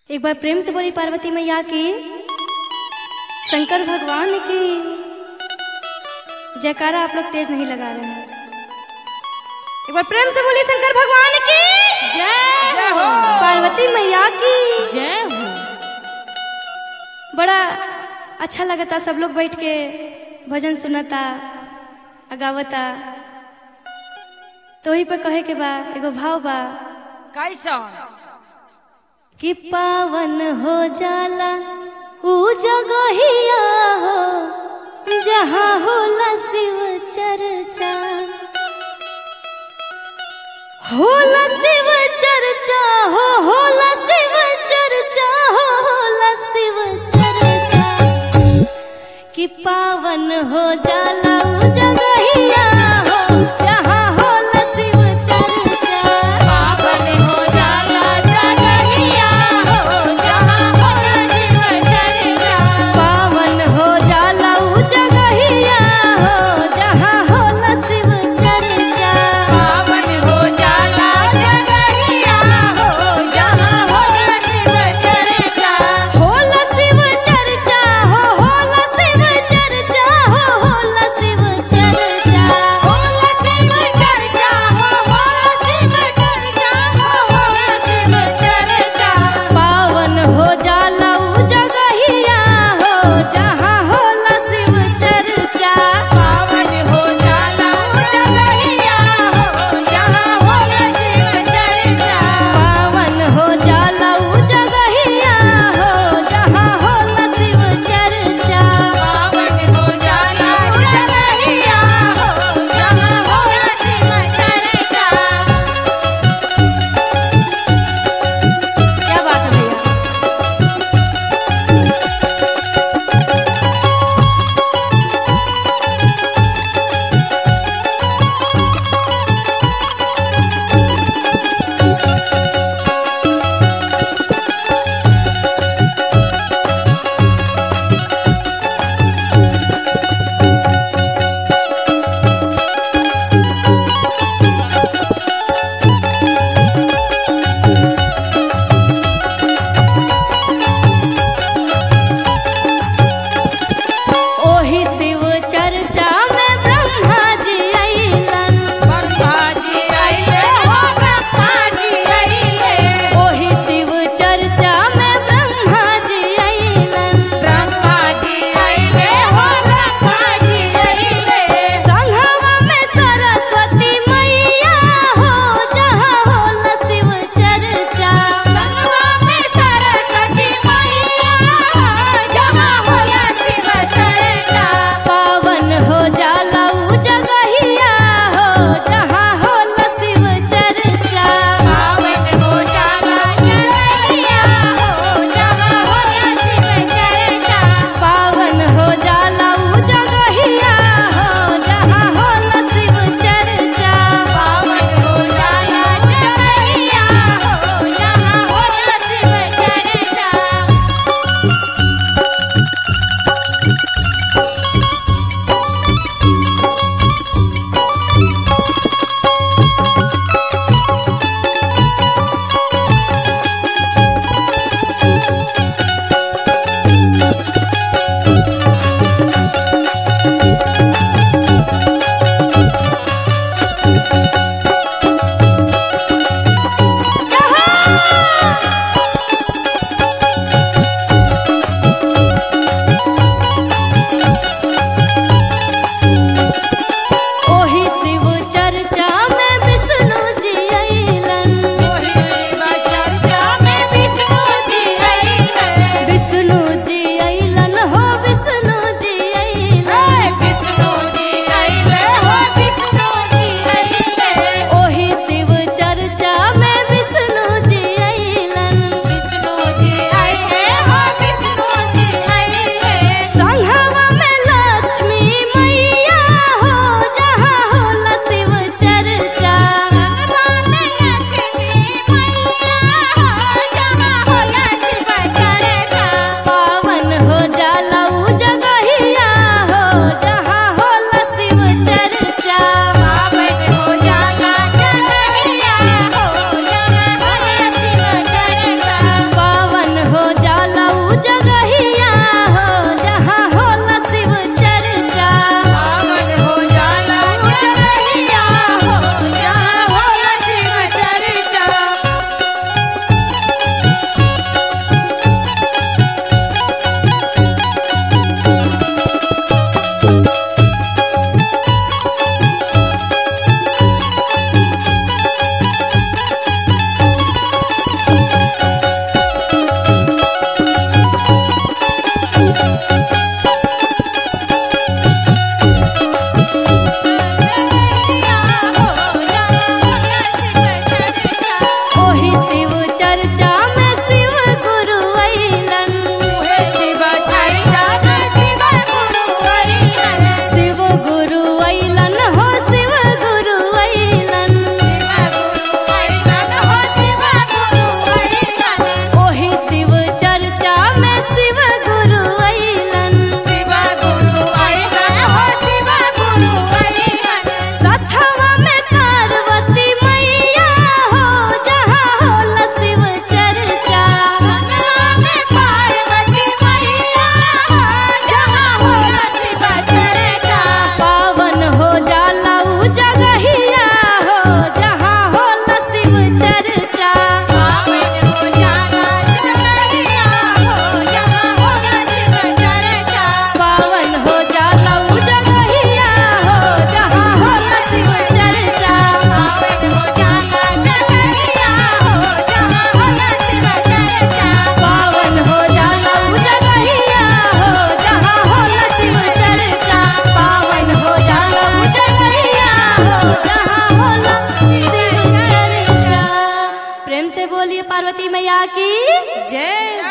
एक बार प्रेम से बोली पार्वती मैया की शंकर भगवान की जयकारा आप लोग तेज नहीं लगा रहे हैं एक बार प्रेम से बोली शंकर भगवान की जय हो पार्वती मैया की जय हो बड़ा अच्छा लगता सब लोग बैठ के भजन सुनता आ गावता तो वही पे कहे के बा एगो भाव बा कैसन कि पावन हो जाला ऊ जगहिया हो जहाँ होला शिव चर्चा होला शिव चर्चा हो होला शिव चर्चा हो होला शिव चर्चा कि पावन हो जाला ऊ जगहिया हो जहाँ होला शिव चर्चा पावन हो जाला जगहिया हो जहाँ होला शिव चर्चा पावन हो जाला ऊ जगहिया हो जहाँ होला शिव चर्चा पावन हो जाला जगहिया प्रेम से बोलिए पार्वती मैया की जय